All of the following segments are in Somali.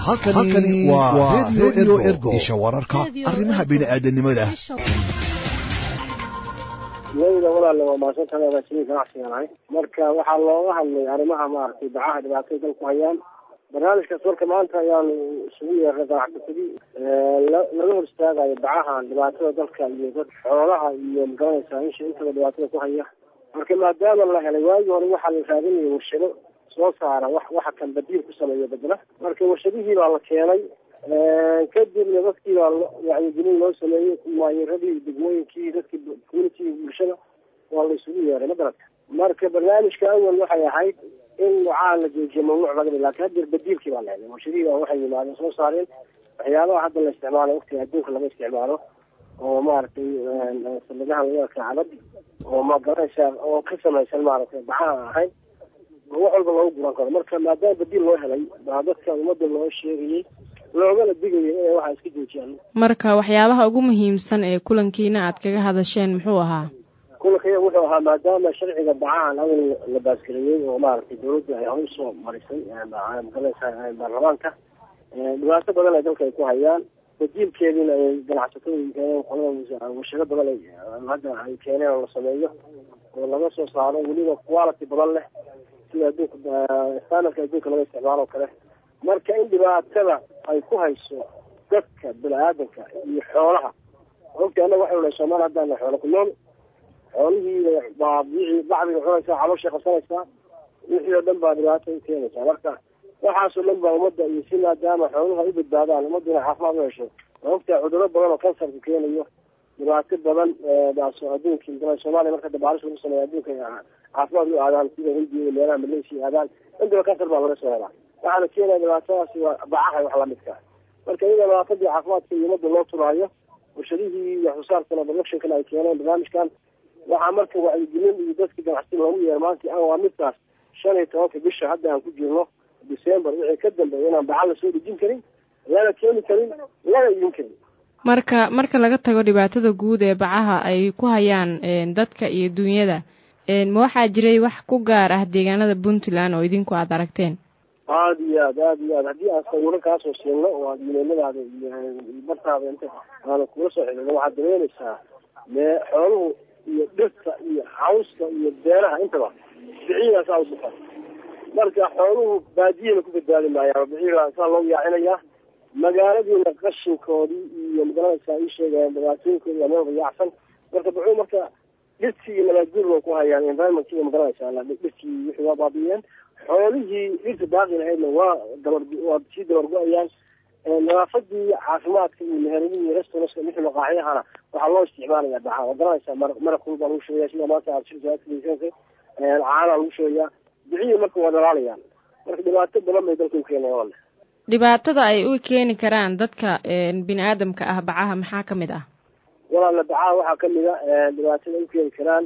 halkani waa redio ergo isha wararka arrimaha bini'aadanimada leyda walaale waa maasantan agaasimin ganacsigan ahay marka waxaa looga hadlay arrimaha maaragtay bacaha dhibaatay dalku hayaan barnaamijkaas marka maanta ayaanu isugu yeernay ganacsasadii laga hor istaagayo bacahan dhibaatada dalka iyo dad xoolaha iyo magaranaysaa insha intaba dhibaatada ku haya marka maadaama la helay waagii hore waxaa la raadinaya warshado soo saara wax waxa kan badiil ku sameeya bedela marka warshadihii baa la keenay kadibna dadkii baa wacyigelin loo sameeyey maayiradii degmooyinkii dadkii community bulshada waa la isugu yeeray madarata marka barnaamijka awal waxay ahayd in wacaa la joojiyo mamnuuc laga dhig lakin haddeer badiilkii baa la helay warshadihii baa waxay yimaadeen soo saareen waxyaabaha hadda la isticmaalo waqtiga adduunka laga isticmaalo oo maaragtay salidaha laga kacabad oo magaranaysaa oo ka samaysan maaragtay bacaha ahayn wax walba loogu guran karo marka maadaama badiil loo helay baa dadka ummadda loo sheegayay loogana digaya inay waxaa iska joojiyaan marka waxyaabaha ugu muhiimsan ee kulankiina aad kaga hadasheen muxuu ahaa kulankiya wuxuu ahaa maadaama sharciga bacahan awal la baasgareeyey oo maaragtay dawladda ay hor usoo marisay magaranaysaa baarlamaanka dhibaato badan ay dalka ay ku hayaan badiilkeediina ay ganacsatada keeneen qolada warshado badan ay hadda ay keeneen oo la sameeyo oo laga soo saaro weliba quality badan leh sida adduunka standardka adduunka laga isticmaalo o kale marka in dhibaatada ay ku hayso dadka bini-aadanka iyo xoolaha ogta annaga waxay nahay soomaali haddaan xoolo ku nool xoolihii baa bicii bacdiga cunaysaa calooshay qabsanaysaa wixii oo dhan baa dhibaato u keenaysaa marka waxaasoo dhan baa ummadda iyo si maadaama xooluhu ay u badbaadaan ummadduna caafimaad u hesho ogtaa cudurro badan oo kansarka keenayo dhibaato badan baaso adduunki soomaaliya marka dabaalis lagu sameeya adduunka caafimaad u aadaan sida hindiya iyo meelaha malaysia aadaan intaba kansar baa laga soo helaa waxaana keenaya dhibaatadaasi waa bacaha wax lamidka marka iyada dhibaatadii caafimaadka iyo ummadda loo turaayo warshadihii iyo xusaarkana productionkana ay keeneen barnaamijkan waxaa marka wacyigelin iyo dadkii ganacsiga loogu yeer maanta an waa midkaas shan iyo tobanka bisha hadda aan ku jirno december wixii ka dambeeya inaan baca lasoo dhejin karin lana keeni karin lana iibin karin marka marka laga tago dhibaatada guud ee bacaha ay ku hayaan dadka iyo dunyada ma waxaa jiray wax ku gaar ah deegaanada puntland oo idinku aada aragteen aada iyo aad aada iyo aad haddii aan sawiro kaasoo siino oo aad imeeladaada iyo bartaada inta aanu kula soo xidhino waxaad dareemaysaa mee xooluhu iyo dhirta iyo cawska iyo beeraha intaba biciidaas aa ubuka marka xooluhu baadiyana ku badbaadi maayaan biciidaa saa loogu yaacinayaa magaaladiina qashinkoodii iyo magaranaysaa ii sheegayaan dhibaatooyinkoodi waa meel yaacsan marka buxuu marka dhirtii iyo nabaadguur bay ku hayaan environment iyo magaranaysaa dhirtii wixii waa baabiiyeen xoolihii dhirta baaqi lahaydna waa dabar waa sii dabargo-ayaan nadaafadii caafimaadka iyo meheradii iyo restaurantska wixii maqaaxyahana waxaa loo isticmaalaya baxa waa garanaysaa mar maraqul baa lagu shugaya sida maanta aad shirkaasa caana lagu shugayaa bicihii marka waa dhalaalayaan marka dhibaato badan bay dalka u keenaya wale dhibaatada ay u keeni karaan dadka bini aadamka ah bacaha maxaa ka mid ah walaala bacaha waxaa kamid a dhibaatada u keeni karaan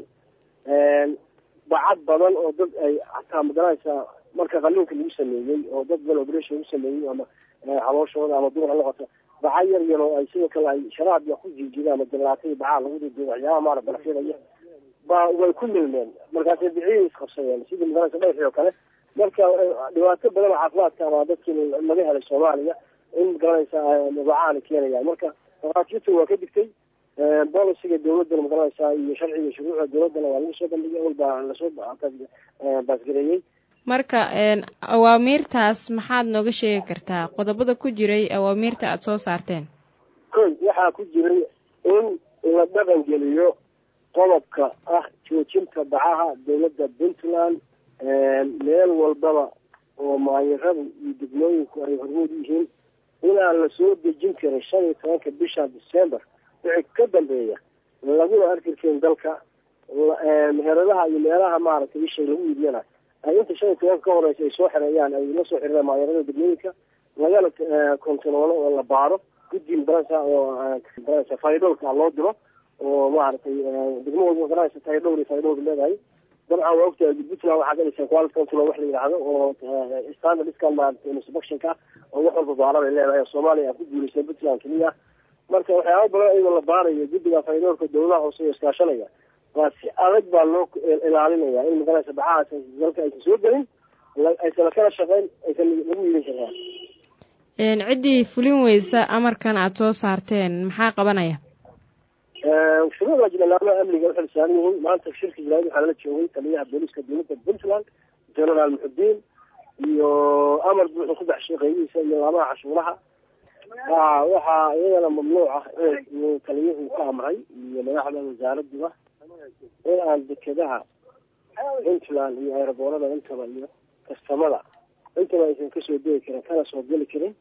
bacad badan oo dad ay hataa magaranaysaa marka qaliinka lagu sameeyey oo dad badan operation lagu sameeyey ama calooshooda ama dumar ha noqoto baca yar yar oo ay sidoo kale ay sharaab ku jiijidaan ama jalaatay bacaha lagu didiyo waxyaabaha maara balafyadaya ba way ku milmeen markaasay bicihii isqabsadeen sidii magaranaysa dhayxii oo kale marka dhibaato badan oo caafimaadka baa dadkii laga helay soomaaliya in magaranaysaa bacaana keenayaan marka dhakhaatiirta waa ka digtay boliciga dawladana magaranaysaa iyo sharciga shuruucda dawladana waa lagu soo bandhigay awal baa lasoo baasgareeyey marka awaamiirtaas maxaad nooga sheegi kartaa qodobada ku jiray awaamiirta aada soo saarteen koy waxaa ku jiray in la dhaqan geliyo qodobka ah joojinta bacaha dawladda puntland meel walbaba oo maayiradu iyo degmooyinku ay hormuud yihiin inaan la soo dejin karin shan iyo tobanka bisha december wixii ka dambeeya laguna arki karin dalka meheradaha iyo meelaha maaragtay ishay lagu iibiyana ay inta shan iyo tobanka ka horeysa ay soo xireeyaan ay la soo xireen maayarada degmooyinka lagana kontaroolo oo la baaro guddi magaranaysa oo magaranaysa faydhowrka loo diro oo maaragtay degmo walba magaranaysa taydhowr iyo faydhowr leedahay dabcan waa ogtahay puntland waxaa galaysa quality control wax la yidhaahdo oo standard iskan maaragtay inspectionka oo wax walba baara bay leedahay soomaaliya aa ku guulaysa puntland keliya marka waxyaaba badan iyadoo la baarayo guddiga faydhowrka dawladaha hoose iyo iskaashanaya waa si adag baa loo ilaalinaya in magaranaysa bacahaas dalka aysan soo gelin aysan kala shaqeyn aysan lagu iibin karaa ciddii fulin weysa amarkan aada soo saarteen maxaa qabanaya shuruucda jilalaamaha amniga waxay saaran yihiin maanta shirka jilaaid waxaa lala joogay taliyaha booliiska dowladda puntland generaal muxudiin iyo amar buuxu ku baxshay qaybihiisa iyo laamaha cashuuraha waxaa iyadana mamnuuc ah in taliyuhu ka amray iyo madaxda wasaaraduba in aan dekedaha puntland iyo aeroboorada intaba iyo kastamada intaba aysan kasoo degi karin kana soo geli karin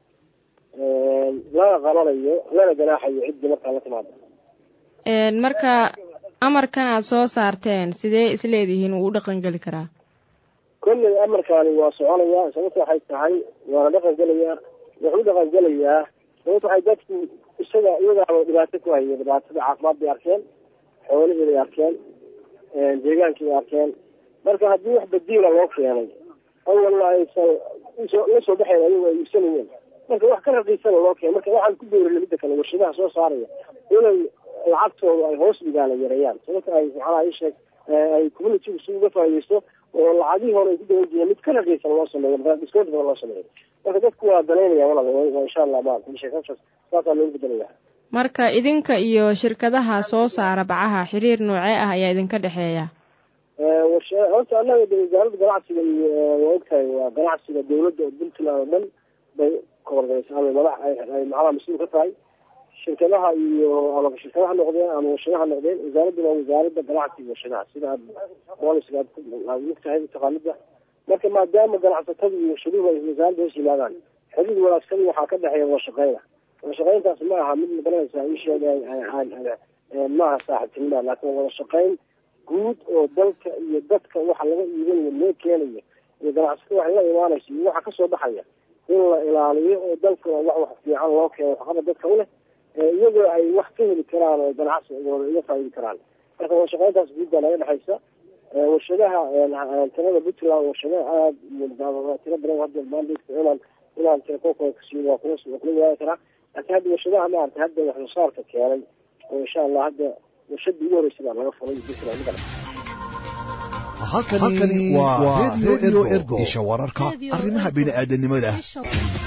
lana qabanayo lana ganaaxayo ciddii markaa la timaado marka amarkan aada soo saarteen sidee isleedihiin wuu u dhaqan geli karaa kolley amarkaani waa soconayaa sababta waxay tahay waana dhaqan gelayaa wuxuu u dhaqan gelayaa sababta waxay dadku isaga iyagaaba dhibaato ku haya dhibaatada caafimaad bay arkeen xoolihii bay arkeen deegaankii bay arkeen marka haddii wax badiila loo keenay awalna aysan la soo baxayn ayagu ay iibsanayeen marka wax ka raqiisana loo keenay marka waxaan ku dowrina midda kale warshadaha soo saaraya inay lacagtooda ay hoos dhigaan ay yareeyaan sababta ay maxaa ii sheeg ay community si uga faaideysto oo lacagihii hore ay ku dawan jireen mid ka raqiisan loo sameeyo marka discount badan loo sameeyo marka dadku waa danaynaya walaa insha allah maarata sheekashaas saasaa loogu bedelaya marka idinka iyo shirkadaha soo saara bacaha xiriir noocee ah ayaa idinka dhexeeya horta annaga wasaaradda ganacsiga iyo waa ogtahay waa ganacsiga dawladda oo puntland oo dhan bay kahorgeysa ama madax ay macnaha mas-uul ka tahay shirkadaha iyo ama shirkadaha noqdeen ama warshadaha noqdeen wasaaradduna waa wasaaradda ganacsiga warshadaha sida aad booliska aad ogtahay taqaanida marka maadaama ganacsatada iyo warshaduhu ay wasaaradda hoos yimaadaan xiriir wanaagsan waxaa ka dhexeeya wadashaqeyna wadashaqeyntaas ma aha mid magaranaysaa ii sheegay maaha saaxiibtinima laakiin wadashaqeyn guud oo dalka iyo dadka waxa laga iibinayo loo keenayo iyo ganacsatada waxa la imaanayso iyo waxa kasoo baxaya in la ilaaliyo oo dalkana wax wax fiican loo keeno waxqaba dadka u leh iyagoo ay wax ka heli karaan oo ganacsigooda iga faaidi karaan marka wadashaqeyntaas guud baa naga dhexaysa warshadaha tirada puntland warshadaha aada iyo tiro badan hadda maandhigta inaan inaan telefonkooda kasiiyo waa kula waa kula wadaagi karaa laakiin hadda warshadaha maarata hadda wax soo saarka keenay oo insha allah hadda warshadii ugu horreysay baa laga furay puntland magala halkani waa radio ergo isha wararka arrimaha bini aadanimada